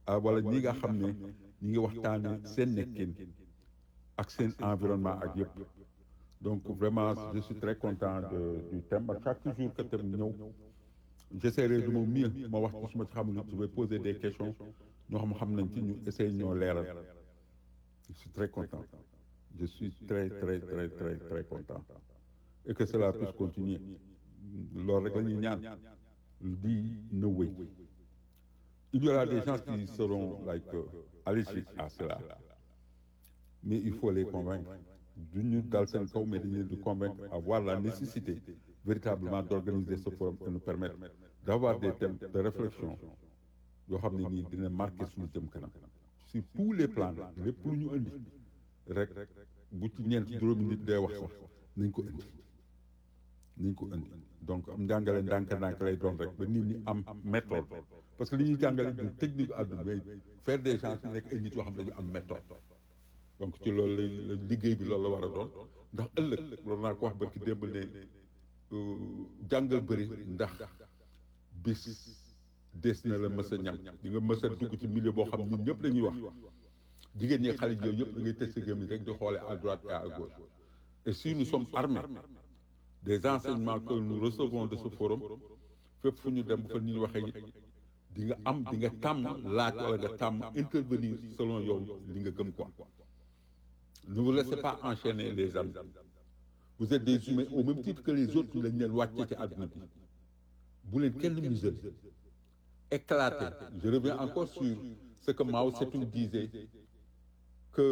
ah wala ñi nga xam ne ñi ngi waxtaane seen nekkin ak seen environnement ak yëpp donc vraiment je suis très content de du thème ak chaque jour que thème ñëw j'essaierai de mon mieux ma wax ci su ma ci xamul je vais poser des questions ñoo xam xam nañ ci ñu essayer ñoo leeral je suis très content je suis très très très très très content et que cela puisse continuer loolu rek la ñuy ñaan di na wéy il y aura des gens qui seront like euh, allergiques à cela mais il faut les convaincre du ñu dal seen kaw mais dañu leen di convaincre à voir la nécessité véritablement d'organiser ce forum et nous permettre d'avoir des thèmes de réflexion yoo xam ne nii dina marqué suñu jëm kanam sur tous les plans lépp lu ñu indi rek bu ci ñeent juróomi nit day wax sax nañ ko indi nañ ko indi donc am njàngale ndànk-ndànk lay doon rek ba nit ñi am méthode parce que li ñuy jàngale du technique àdduna mais faire des gens ci nekk ay nit yoo xam ne dañu am méthode donc ci loolu lay la liggéey bi loolu la war a doon ndax ëllëg loolu naa ko wax barki démb ne jàngal bëri ndax bis des na la mës a ñam di nga mës a dugg ci milieu boo xam ñun ñëpp dañuy wax jigéen ñi xale yooyu yëpp da ngay teg sa gémmiñ rek di xoolee à droite et à gauche et si nous sommes armés des enseignements que nous recevons de ce forum fépp fu ñu dem bu fa nit ñi waxee it di nga am di nga tàmm laaj wala nga tàmm intervenir selon yow li nga gëm quoi ne vous laissez pas enchaîner les amis vous êtes des humains au même titre que les autres lañ leen wàcce ci àdduna bi bu leen kenn museler éclater je reviens encore sur ce que Mao Tse-tung disait que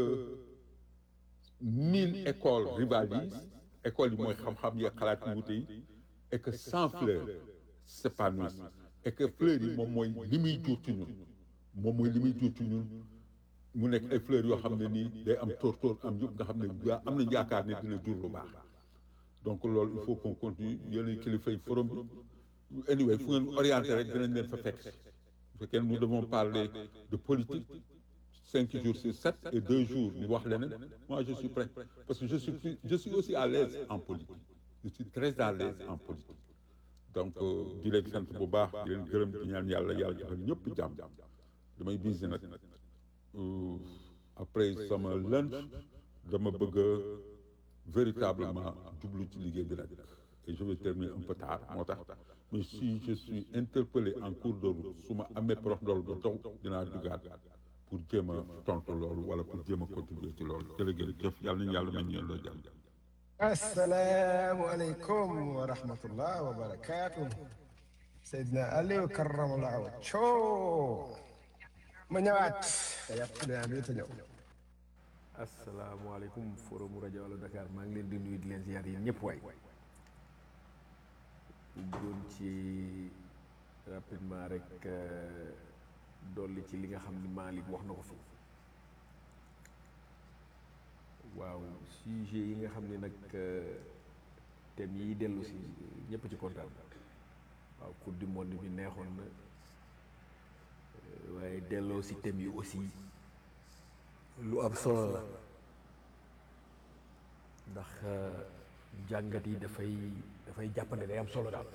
mille écoles rivalisent écoles yi mooy xam-xam yi xalaat yu wute yi et que cent fleurs s'épanouissent et que fleurs yi moom mooy li muy jur ci ñun moom mooy li muy jur ci ñun mu nekk ay fleurs yoo xam ne nii day am tóor-tóor am yëpp nga xam ne yaa am nañ yaakaar ne dina jur lu baax donc loolu il faut qu'on continue yéen kilifa yi forum bi anyway fu ngeen orienté rek dinañ leen fa fekk bu fekkee nous devons parler de politique cinq jours sur sept et deux jours ñu wax leneen moi je suis prêt parce que je suis plus je suis aussi à l'aise en politique je suis très à l'aise en politique donc di leen sant bu baax di leen gërëm di ñaan yàlla yàlla defal ñëpp jàmm damay busy nag après sama lunch dama bëgg a véritablement jublu ci liggéey bi nag et je vais terminer un peu tard moo tax mais si je suis interpellé en cours de route su ma amee prof dool ba taw dinaa dugaat pour jéem a tontu loolu wala pour jéem a contribuer ci loolu jërëjëf yàlla nañu yàlla nañ ñeen loo jàmm asalaamualeykum wa rahmatullah wa barakaatu Seydina Aliou karamallahu wajhahu ma ñëwaat yàpp dinaa bi te ñëw asalaamaaleykum forum rajo Allo Dakar maa ngi leen di nuyu di leen ziar yéen ñëpp waay doon ci rapidement rek dolli ci li nga xam ni Malick wax na ko fi waaw sujet yi nga xam ne nag thèmes yi dellu si ñëpp ci kontaan waaw coupe du monde bi neexoon na waaye delloo si thèmes yi aussi lu am solo la ndax jàngat yi dafay dafay jàppande day am solo daal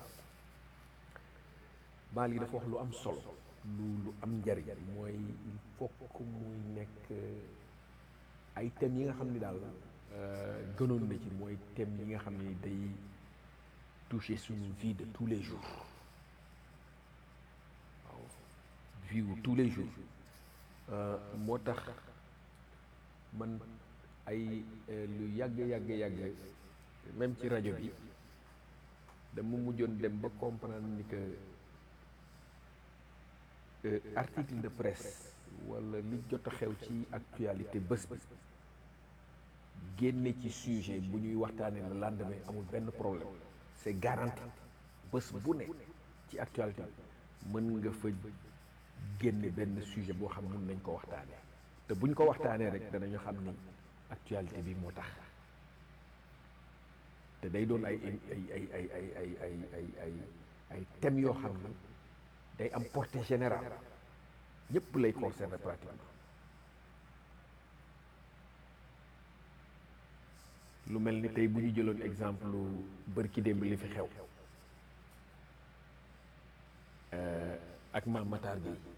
Malick dafa wax lu am solo lu lu am njariñ mooy il faut que muy nekk ay thèmes yi nga xam ni daal gënoon na ci mooy thèmes yi nga xam ni day toucher suñu vie de tous les jours waaw vie wu tous les jours moo tax man ay lu yàgg yàgg yàgg même ci rajo bi dama mujjoon dem ba comprendre ni que article de presse wala li jot a xew ci actualité bés bi génne ci sujet bu ñuy waxtaanee le lendemain amul benn problème c'est garanti bés bu ne ci actualité mën nga fa génne benn sujet boo xam mun nañ ko waxtaanee te buñ ko waxtaanee rek danañu xam ni actualité bi moo tax te day doon ay ay ay ay ay ay ay ay ay ay thèmes yoo xam ni day am portée générale ñëpp lay concerner pratiquement lu mel ni tey bu ñu jëloon exemple bërki démb li fi xew ak maam Matar Gueye